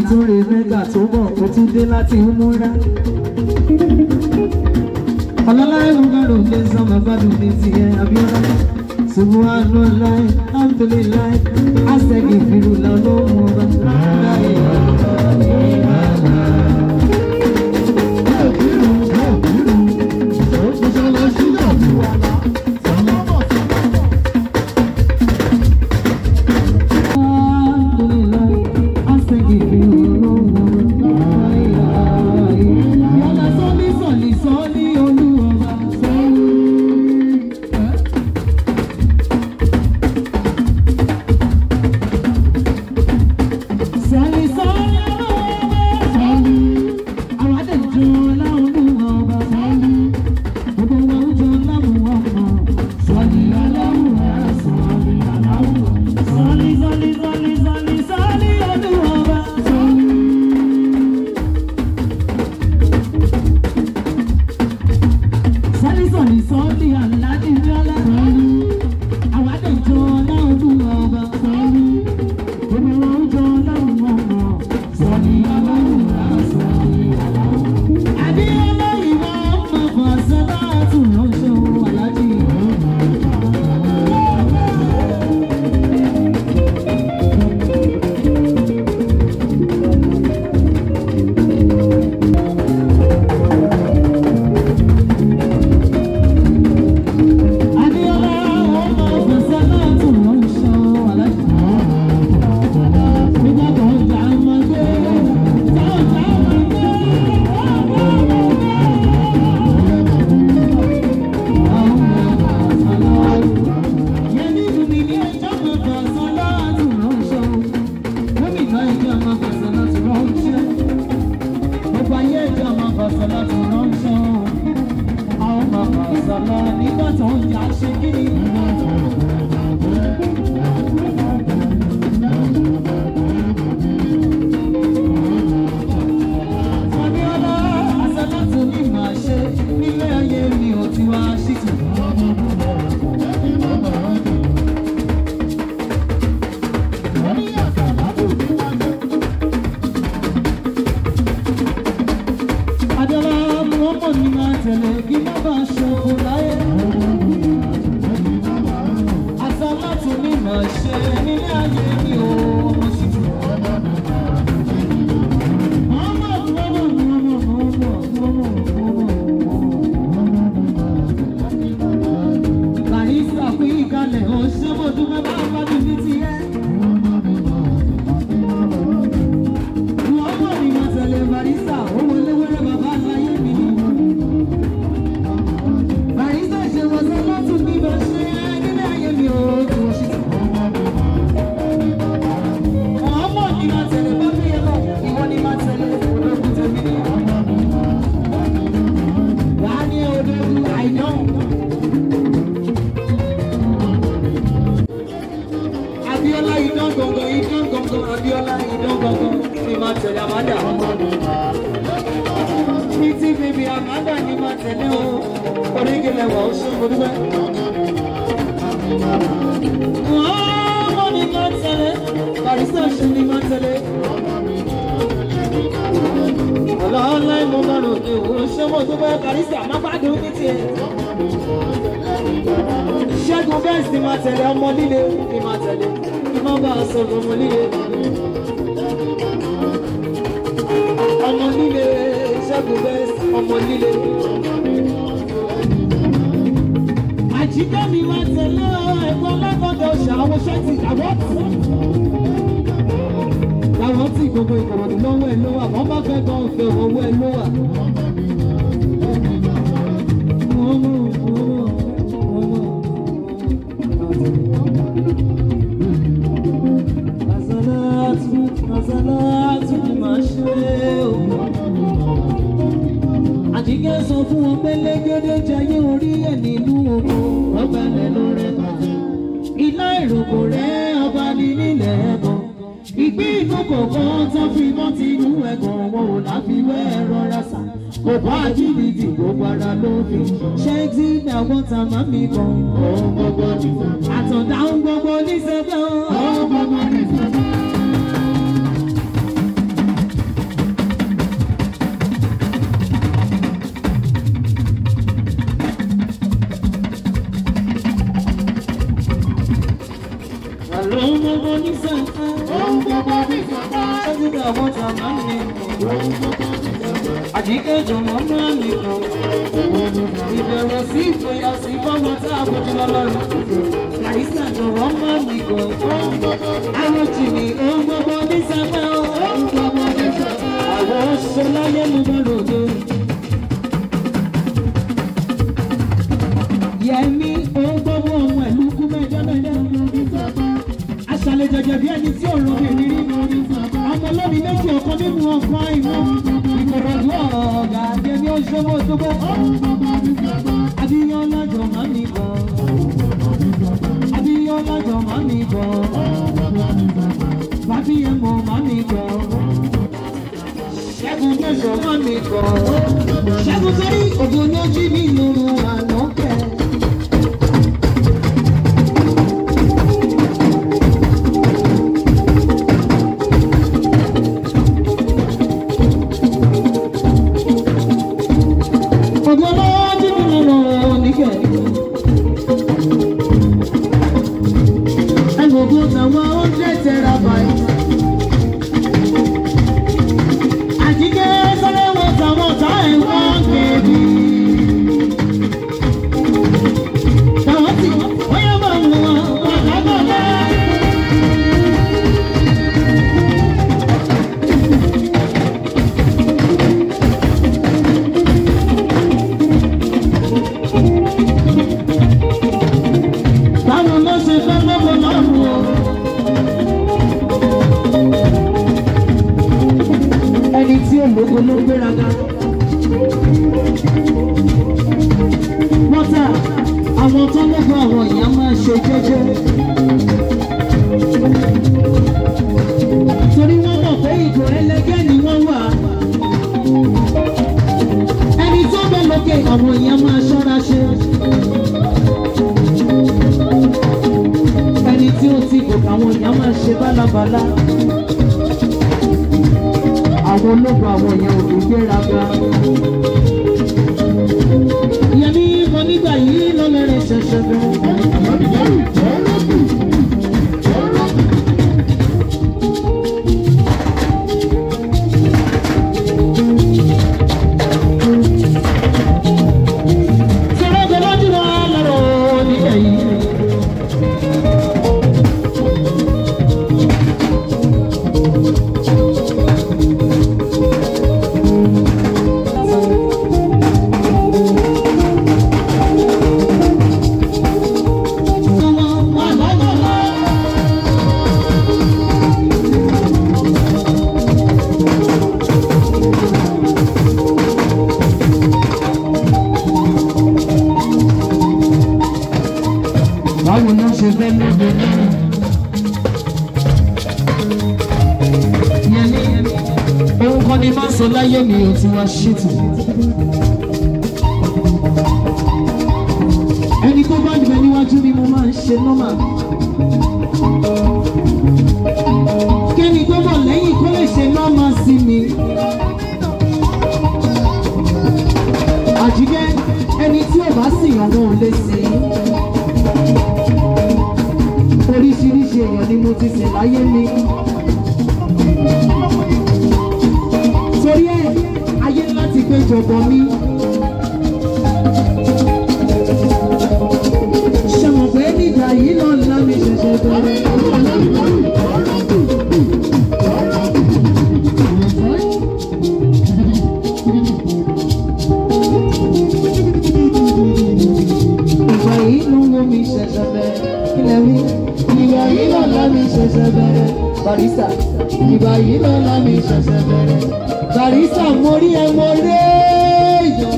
tún rè mẹ́gà tó bọ̀ ó tún dé láti múra. ọlọ́lá ìwúgbọ́dọ̀ lè sọ màgbádùn ní tiẹ̀ abiola. subhanallah alhamdulillah asẹ́gi ìfìrùlà olóhùn ọba. láyé alhamdulillah asẹ́gi ìfìrùlà olóhùn ọba. yọ̀lá sọ́lí sọ̀lí sọ́lí olúwọba. Sọ́lí sọ́lí olúwọba. àwọn àdéjọ́ olúwọba. gbogbo wọn ń jọ láwùwọ̀ mọ́. sọ́lí aláwùwọ̀ sọ́lí aláwùwọ̀. sọ́lí sọ́lí sọ́lí sọ́lí sọ́lí olúwọba. Sọ́lí sọ́lí sọ́lí aláàdì bíọ́lá. àwọn àdéjọ́ olúwọba. gbogbo wọn ń jọ láwùwọ̀ mọ́. sọ́lí aláwùwọ̀ sọ́lí aláwùwọ̀. Adéọlá ìwọ ọmọ Fàṣọlá tún ránṣẹ́ o Aláàjì. Adéọlá ọmọ Fàṣọlá tún ránṣẹ́ o Aláàjì. Nígbà tó ń jà máa gbé, tó ń jà máa gbé. Nígbà tó ń jà ṣe kí ni? Fabiola, àsálàtù ni màá ṣe nílé ayé mi ò ti wá ṣìtì. Adéọlá Muhammad ni máa tẹ̀lé kí má bàa ṣòfò láyé. Àsálàtù ni màá ṣe nílé ayé mi ò mọ̀ ṣìtì. Muhammad, Muhammad, Muhammad, Muhammad, Muhammad. Barista fún ìkàlẹ̀ ọ̀ṣẹ́ mo dúpẹ́ bá bá mi ní tiẹ̀. Muhammad ni mo tẹ̀lé Barista, ó wọlé wẹ́rẹ́ bàbá láyé mi. Barista ṣe wọ́n sọ lọ́tún bí mo ṣe nílé ayé mi ò tó ṣe. Muhammad ni mo tẹ̀lé bá mi yẹ lọ, ìwọ ni mo tẹ̀lé ológun tẹ̀mí ni. Wàá ní ológun àìdán. Abiola idán gangan idán gangan Abiola idán gangan ni máa tẹ̀lé Amanda. Títí bèbí Amanda ni máa tẹ̀lé o. Orígilẹ̀ wà ó ṣe mo dúpẹ́. Ọmọ ni máa tẹ̀lé. Barista ṣe ni máa tẹ̀lé. Ọlọ́ọ̀lá ìmọ̀ máa rò ní òun ṣé mo dúpẹ́ Barista má gbádùn ní tiẹ̀. Ṣẹ́gun bẹ́ẹ̀ sì máa tẹ̀lé ọmọ líle ni máa tẹ̀lé. Kí má bàa sọ̀rọ̀ ọmọ líle. Ọmọ líle Ṣẹ́gun bẹ́ẹ̀ ọmọ líle. Àjíkẹ́ mi máa tẹ̀lé ẹ̀kọ́ lágbọ́dọ̀ ṣàwọn ṣẹ́ẹ̀tì àwọ̀tì. Láwọn tí gbogbo ìkọ̀rọ̀dù lọ́wọ́ ẹ̀ ló wà, wọ́n bá fẹ́ gan fẹ́ owó ẹ̀ ló wà. Wọ́n mú wọ́n mú wọ́n mú. Àsálàtù àsálàtù ni màá ṣe o. Àjíkẹ́ sọ fún wọn pé lẹ́gẹ́dẹ́ jayé orí ẹ̀ nínú oko. Ọba lẹ́nu rẹ̀ bàjẹ́. Ilá ìròkò rẹ̀ ọba ní nílẹ̀ ẹ̀gàn. Ìgbín inú kọ̀ọ̀kan tó fi mọ́ ti inú ẹ̀gàn wọn ò láfiwé ẹ̀rọ rásà. Kò bá àjíǹdì gbogbo ara ló fi. Ṣé tí àwọn ta máa mi bọ̀? Ọ̀hún gbogbo ní. Àtọ̀dá ń gbogbo ní sẹ́gbẹ́. Ọ̀hún gbogbo ní sẹ́gbẹ́. àwọn jàmá mi àjíkẹ́ jọ̀mọ́ máa mi kàn ìbẹ̀rẹ̀ sí ìfòyà sí fọ́mọ tá a kojú lọ́lọ́run àìsà jọ̀wọ́ máa mi kàn àwọn jìnnì ohun gbogbo ní sábà ohun gbogbo ní sábà àwọn ṣọláyé ló bá ròde. Yẹmi ohun gbogbo ohun ẹ̀lú kú mẹ́jọ mẹ́jọ aṣàlẹ̀ jẹjẹ bí ẹni tí òun rọbì rí rí ọmọ lómi méjì ọkọ nínú ọkọ ìmọ̀ ìkòròdú ọ̀gá jẹmi oṣooṣo ojúbọ abiyán lájọ má mi bọ̀ abiyán lájọ má mi bọ̀ bàbíyẹn mọ̀ má mi bọ̀ ṣẹ́gun mẹ́sàn má mi bọ̀ ṣẹ́gun sórí ògùn ní ojú mi lóru àná kẹ́. Ọgbọ́n lọ́wọ́ tí mi lọ lọ níkẹ́. Ẹgbẹ̀gbọ́n tàwọn hundred terabyte. Àjíkẹ́ sọ́lẹ̀ wọ tàwọn ọ̀tá ẹ̀ wọ́n kébì. Tàwọn tí wọ́n yẹ máa mú wọn pàtàkì. Báwo ló ṣe fẹ́ lọ́wọ́ lọ́rùn o? Ẹni tí ológo ló gbéraga. Wọ́tà àwọn tó lọ́gbọ́ àwọn èèyàn máa ṣe jẹ́jẹ́. Torí wọ́n mọ̀ pé ìgò ẹlẹgẹ́ ni wọ́n wà. Ẹni tó bẹ lókè àwọn èèyàn máa ṣọ́ra ṣe. ẹni tí ó ti gòkè àwọn èèyàn máa ṣe bálabàlá àwọn ológun àwọn èèyàn ò ní gbéraga. Yẹmí mo nígbà yìí lọ́lọ́rin ṣẹ̀ṣẹ̀ bẹ̀rẹ̀. Sọ̀rọ̀ gbọ́dọ̀ jùlọ lọ́rọ̀ nígbà yìí. Báwo ló ṣe fẹ́ lóde náà? Yẹmi, ohun kan ni máa ń sọ láyé mi ò ti wá ṣètò. Ẹni tó bá gbẹ níwájú ni mo máa ń ṣe nọ́mà. Kẹ́ni tó bọ̀ lẹ́yìn kó lè ṣe nọ́mà sí mi. Àjíkẹ́ ẹni tí ò bá sì yàn wọn ò lè sìn ín oríṣiríṣi èèyàn ni mo ti sìn láyé mi. torí ẹ ayé láti péjọpọ mi. ṣe mọ̀ pé nígbà yìí náà ńlá mi ṣẹ̀ṣẹ̀ bẹ̀rẹ̀. ìgbà yìí ló ń wo mi ṣẹ̀ṣẹ̀ bẹ̀rẹ̀ kílẹ̀ wí. ìgbà yìí náà ńlá mi ṣẹ̀ṣẹ̀ bẹ̀rẹ̀. barista ìgbà yìí náà ńlá mi ṣẹ̀ṣẹ̀ bẹ̀rẹ̀. barista mo rí ẹ mo rí èèyàn.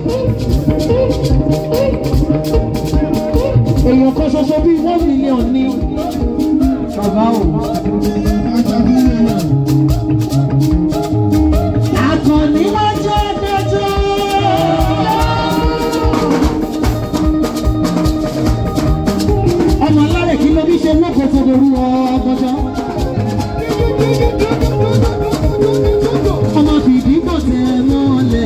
èèyàn kan ṣoṣo bíi one million ní. bàbá o. Akọni lọ́jọ́ ẹgbẹ́jọ́. Ọmọ alárẹ̀ kí ló bí ṣe lóko tó dorú ọgbọ́jọ́. Ọmọ bìbí kò tẹ̀ mọ́lẹ̀.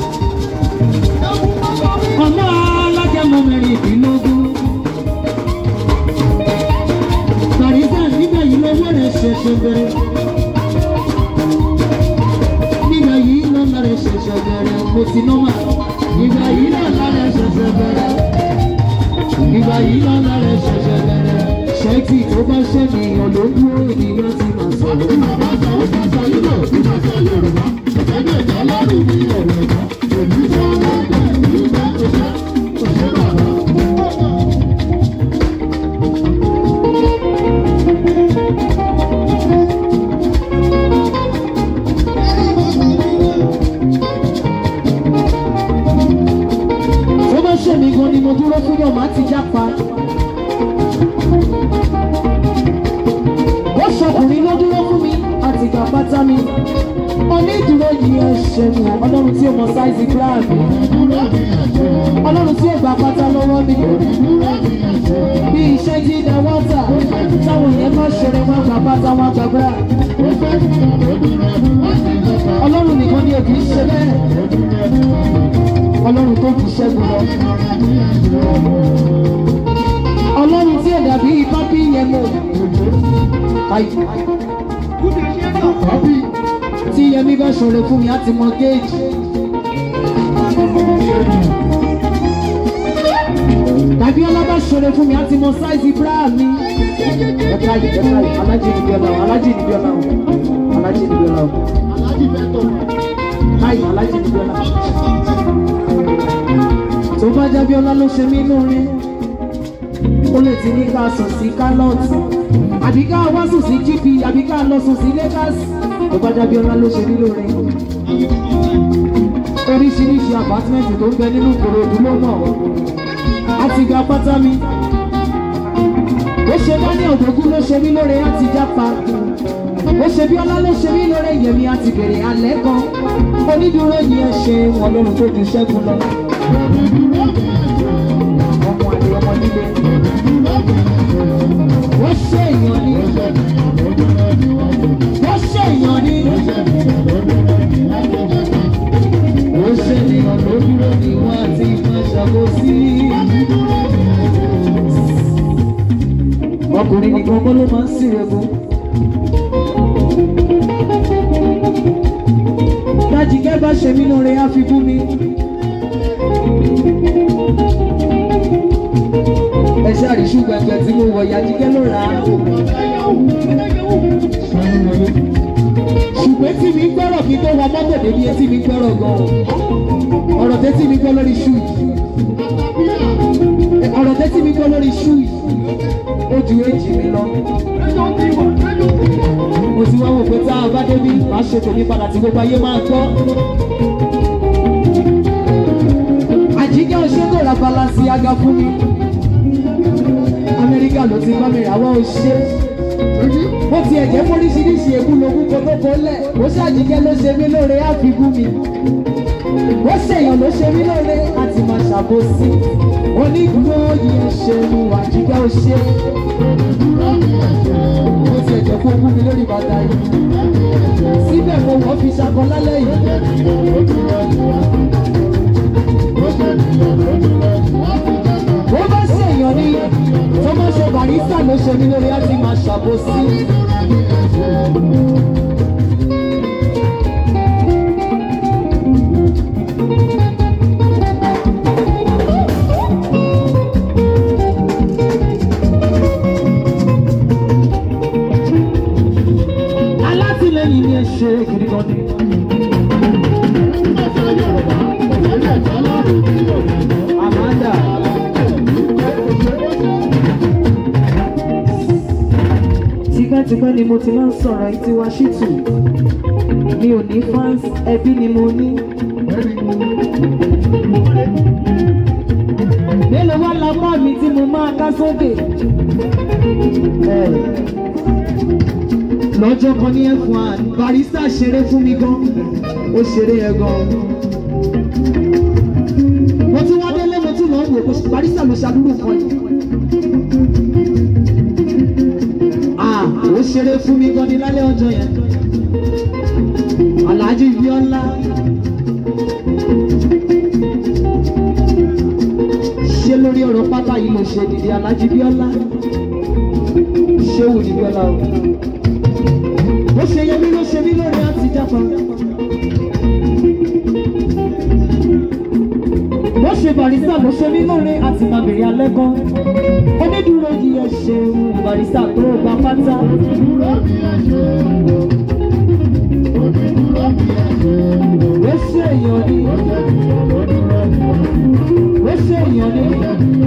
Ọmọ alágẹmọ mẹ́rìndínlógún. Bàrísà nígbà yìí lówó rẹ̀ ṣẹ̀ṣẹ̀ bẹ̀rẹ̀. ṣẹ̀ṣẹ̀ bẹ̀rẹ̀ mo ti nọ́mà ìgbà yìí náà lára ẹ̀ ṣẹ̀ṣẹ̀ bẹ̀rẹ̀ ìgbà yìí náà lára ẹ̀ ṣẹ̀ṣẹ̀ bẹ̀rẹ̀ ṣẹ́ẹ̀tì tó bá ṣẹ̀nìyàn ló dúró ènìyàn ti máa sọ̀rọ̀. tó bá ṣẹ̀mí gan ni mo dúró fún yọ̀ máa ti jápa. ó ṣọkùnrin ló dúró fún mi àti ìgbà pátá mi. onídùúró yìí ẹ ṣẹ̀nu ọlọ́run tí ó mọ sáìsì gíláàmù. ọlọ́run tí ó gbà pátá lọ́wọ́ mi. bí iṣẹ́ jí dá wọ́tà táwọn yẹn má ṣeré wọn gbà pátá wọn gbà bíra. ọlọ́run nìkan ni òkì í ṣe bẹ́ẹ̀ ọlọ́run tó kù ṣẹ́gun lọ. ọlọ́run tí ẹ̀dà bíi pápí yẹn mọ̀. Ayi. tí yẹmi bá ṣòro fún mi á ti mọ géèjì. tàbí ọlá bá ṣòro fún mi á ti mọ sáìsì bíra mi. ẹ̀ka yìí ẹ̀ka yìí alájì níbi ọ̀la o alájì níbi ọ̀la o alájì níbi ọ̀la o. Ayi alájì níbi ọ̀la tó bá jábí ọlá ló ṣe mí lóore ó lè ti ní ká sùn sí kálọ́ọ̀tì àbí ká wá sùn sí gp àbí ká lọ sùn sí lagos tó bá jábí ọlá ló ṣe mí lóore oríṣiríṣi àpátímẹ́ǹtì tó ń bẹ nínú Ìkòròdú ló mọ̀ àti gba pátá mi ó ṣe dání ọ̀dọ́gún ló ṣe mí lóore àti jápa ó ṣe bí ọlá ló ṣe mí lóore yẹmi àti bèrè alẹ́ kan onídùúró yìí ẹ ṣe wọn lọ́run tó ju ṣẹ́gun lọ ọmọ àlè ọmọ líle. Wọ́n ṣe èèyàn ní. Wọ́n ṣe èèyàn ní. Wọ́n ṣe ènìyàn ló dúró ní wọ́n àti máa ṣàkóso. Ọkùnrin nìkan kọ́ ló máa ń sírẹ̀gùn. Dájìgẹ́ bá ṣe mí lóore á fi bú mi. ẹ ṣáàrí ṣùgbọ́n tí mo wọ̀ Yàjíkẹ́ ló rà á. ṣùgbọ́n tí mi gbọ́rọ̀ kí tó wọ mọ́tò débi etí mi gbọ́rọ̀ gan-an ọ̀rọ̀ tẹ́tí mi gbọ́ lórí ṣú yìí ọ̀rọ̀ tẹ́tí mi gbọ́ lórí ṣú yìí ó ju èjì mi lọ. mo ti wá wò pé tá a bá débi máa ṣe tèmi padà tí gbogbo ayé máa gbọ́. Àjíkẹ́ Òṣègùn ra balasi aga fún mi amẹ́ríkà ló ti bá mi rà wá ó ṣe. bó tiẹ̀ jẹ́ fóríṣiríṣi èkú lógún kó tó kó lẹ̀ ó ṣàjíkẹ́ ló ṣe mí lóore àfikún mi. ó ṣèyàn ló ṣe mí lóore àti máa ṣàbòsí. onídùúró yìí ṣe mu àjíkẹ́ ó ṣe. bó tiẹ̀ jẹ́ kó kú mi lórí bàtà yìí. síbẹ̀ mo wọ́n fi ṣakọ lálẹ́ yìí. bó bá ṣèyàn ní tó bá ṣe barista ló ṣe mí lórí àti máa ṣàbòsí. alátìlẹyìn ni ẹ ṣe gidi gan ni. Amanda. tipẹ́tipẹ́ ni mo ti máa ń sọ̀rọ̀ yìí tiwa ṣìtù mi ò ní fans ẹbí ni mo ní. mélòó wá lápá mi tí mo máa ká sókè. lọ́jọ́ kan ní f1 barista ṣeré fún mi gan ó ṣeré yẹn gan. mo tún wá délé mo tún lọ́ọ́ wò pé barista ló ṣàdúró kan yìí. Ah, ó ṣeré fún mi gan ni lálẹ́ ọjọ́ yẹn. Alhaji Bíọ́lá. Ṣé lórí ọ̀rọ̀ pátá yìí ló ṣe dìde Alhaji Bíọ́lá? Ṣé wù ní Bíọ́lá o? Ó ṣe yẹ mí ló ṣe mí lórí àti jápa. barista ló ṣe mí lóore àti máa bèrè alẹ́ kan onídùúró yìí ẹ ṣeun barista tó gba pátá. ó ṣe èèyàn ni ó ṣe èèyàn ni